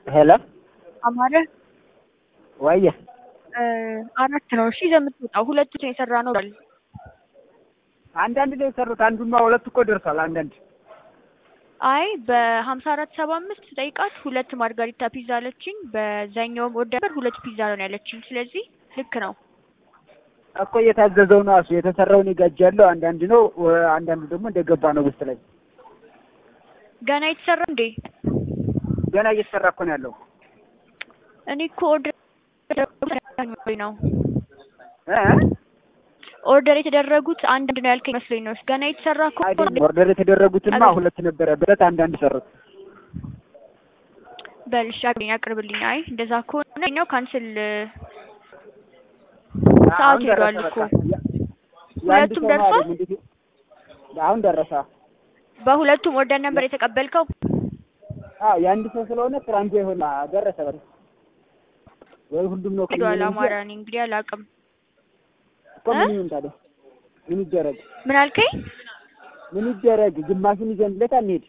ሄሎ አማረ ወየ አራት ነው። እሺ ይዘህ የምትወጣው ሁለቱ ነው የሰራ ነው ብሏል። አንዳንድ ነው የሰሩት። አንዱማ ሁለት እኮ ደርሷል። አንዳንድ አይ በሀምሳ አራት ሰባ አምስት ጠይቃት ሁለት ማርጋሪታ ፒዛ አለችኝ። በዛኛውም ወደበር ሁለት ፒዛ ነው ያለችኝ። ስለዚህ ልክ ነው። እኮ እየታዘዘው ነው እሱ የተሰራውን ይጋጃለሁ። አንዳንድ ነው አንዳንዱ ደግሞ እንደገባ ነው ውስጥ ላይ ገና የተሰራ እንዴ? ገና እየተሰራ እኮ ነው ያለው። እኔ እኮ ኦርደር ነው እ ኦርደር የተደረጉት አንድ ነው ያልከኝ መስሎኝ ነው። ገና የተሰራ እኮ አይደለም ኦርደር የተደረጉትማ ሁለት ነበረ ብለት አንዳንድ ሰሩት። በልሽ አግኝ አቅርብልኝ። አይ እንደዛ ከሆነ ነው ካንስል ሰዓቱ ሄዷል እኮ ሁለቱም ደርሷል። አሁን ደረሰ። በሁለቱም ኦርደር ነበር የተቀበልከው? አዎ የአንድ ሰው ስለሆነ ትራንጆ ይሆን ደረሰ። በል ወይ ሁሉም ነው ሄዷል። አማራ እኔ እንግዲህ አላውቅም እኮ ምን ይሁን ታዲያ? ምን ይደረግ? ምን አልከኝ? ምን ይደረግ? ግማሹን ይዘንለት አንሄድ።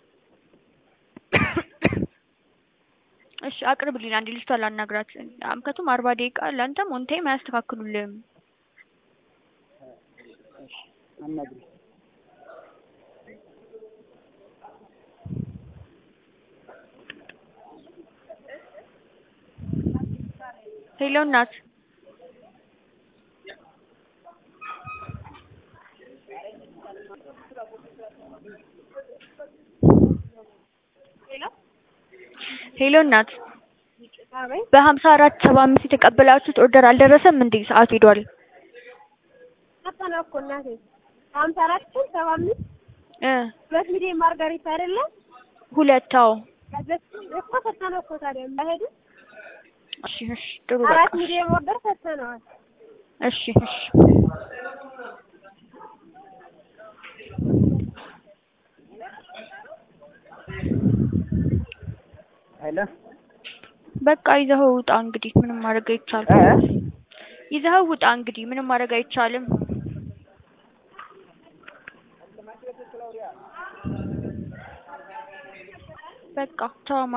እሺ አቅርብልኝ። አንድ ልጅቷ ላናግራት። ምክንያቱም አርባ ደቂቃ ለአንተም ኦን ታይም አያስተካክሉልህም። አናግሪ ሄሎ እናት ሄሎ እናት በሀምሳ አራት ሰባ አምስት የተቀበላችሁት ኦርደር አልደረሰም እንዴ? ሰዓቱ ሄዷል። ሰጠነው እኮ እናቴ ሀምሳ አራት ሰባ አምስት እ ሁለት ሚሊዮን ማርጋሪታ አይደለም ሁለት አዎ። እኮ ሰጠነው እኮ ታዲያ እንዳይሄዱ እሺ እሺ ጥሩ በቃ አራት ሚሊዮን ኦርደር ሰጠነዋል። እሺ እሺ ሄሎ በቃ ይዘኸው ውጣ እንግዲህ ምንም ማድረግ አይቻልም። እ ይዘኸው ውጣ እንግዲህ ምንም ማድረግ አይቻልም። በቃ ተው